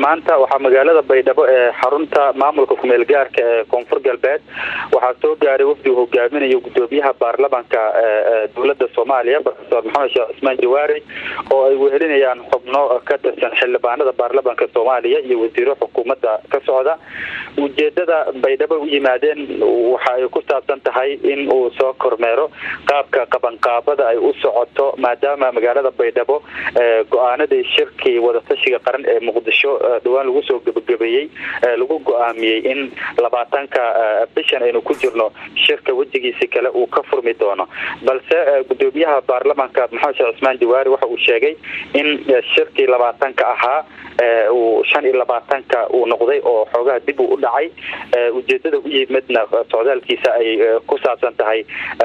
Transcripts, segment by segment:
maanta waxaa magaalada baydhabo ee xarunta maamulka kumeel gaarka ee koonfur galbeed waxaa soo gaaray wafdi uu hogaaminayo gudoomiyaha baarlamanka dowlada soomaaliya profesor maxamed sheekh cismaan jawaari oo ay wehelinayaan xubno ka tirsan xildhibaanada baarlamanka soomaaliya iyo wasiiro xukuumadda ka socda ujeedada baydhabo u yimaadeen waxa ay ku saabsan tahay in uu soo kormeero qaabka qabanqaabada ay u socoto maadaama magaalada baydhabo go-aanadii shirkii wadatashiga qaran ee muqdisho dhawaan lagu soo gebagabeeyey lagu go-aamiyey in labaatanka bishan aynu ku jirno shirka wejigiisi kale uu ka furmi doono balse gudoomiyaha baarlamanka maxamed sheekh cismaan jawaari waxa uu sheegay in shirkii labaatanka ahaa uu shan iyo labaatanka uu noqday oo xoogaha dib uu u dhacay ujeedada u yimidna socdaalkiisa ay ku saabsan tahay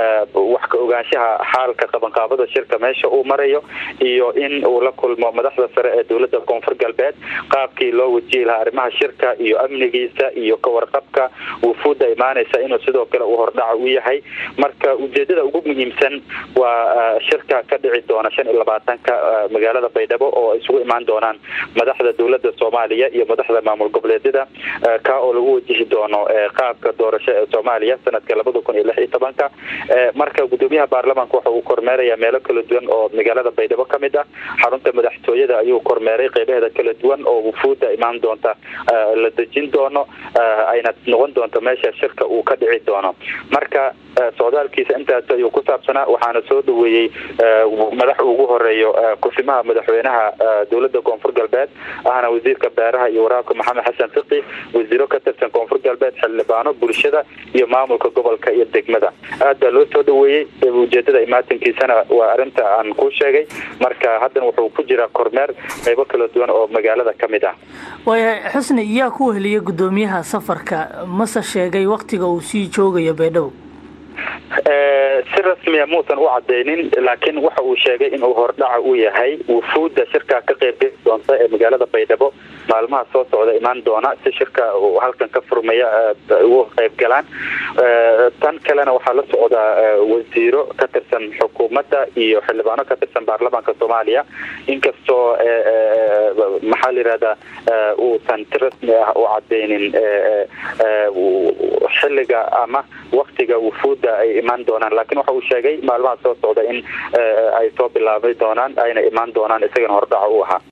wax ka ogaanshaha xaalka qabanqaabada shirka meesha uu marayo iyo in uu la kulmo madaxda sare ee dowlada koonfur galbeed qaabkii loo wajihi lahaa arrimaha shirka iyo amnigiisa iyo kawarqabka wufuudda imaanaysa inuu sidoo kale uu hordhaca u yahay marka ujeedada ugu muhiimsan waa shirka ka dhici doona shan iyo labaatanka magaalada baydhabo oo isugu imaan doonaan madaxda dowlada soomaaliya iyo madaxda maamul goboleedyada ka oo lagu wajihi doono qaabka doorasho ee soomaaliya sanadka labada kun iyo lix iyo tobanka marka gudoomiyaha baarlamanka waxa uu kormeeraya meelo kala duwan oo magaalada baydhabo ka mid ah xarunta madaxtooyada ayuu kormeeray qeybaheeda kala duwan oo wufuudda imaan doonta la dejin doono ayna noqon doonto meesha shirka uu ka dhici doono marka socdaalkiisa intaas ayuu ku saabsanaa waxaana soo dhaweeyey madax ugu horeeyo kusimaha madaxweynaha dowlada koonfur galbeed ahna wasiirka beeraha iyo waraabka maxamed xasan fiqi wasiiro ka tirsan koonfur galbeed xildhibaano bulshada iyo maamulka gobolka iyo degmada aad baa loo soo dhaweeyey ujeedada imaatankiisana waa arinta aan ku sheegay marka haddana wuxuu ku jiraa kormeer qeybo kala duwan oo magaalada ka mid ah waaya xusni yaa ku weheliya gudoomiyaha safarka mase sheegay waktiga uu sii joogayo baydhabo si rasmiya muusan u cadaynin laakiin waxa uu sheegay inuu hordhaca u yahay wufuudda shirkaa ka qeybgeli doonta ee magaalada baydhabo maalmaha soo socda imaan doona si shirka halkan ka furmaya ugu qeyb galaan tan kalena waxaa la socdaa wasiiro ka tirsan xukuumadda iyo xildhibaano ka tirsan baarlamaanka soomaaliya inkastoo maxaa la yihahdaa uusan si rasmi ah u cadaynin xilliga ama waktiga wufuudda ay imaan doonaan laakiin waxa uu sheegay maalmaha soo socda in ay soo bilaabay doonaan ayna imaan doonaan isagana hordhaca u ahaa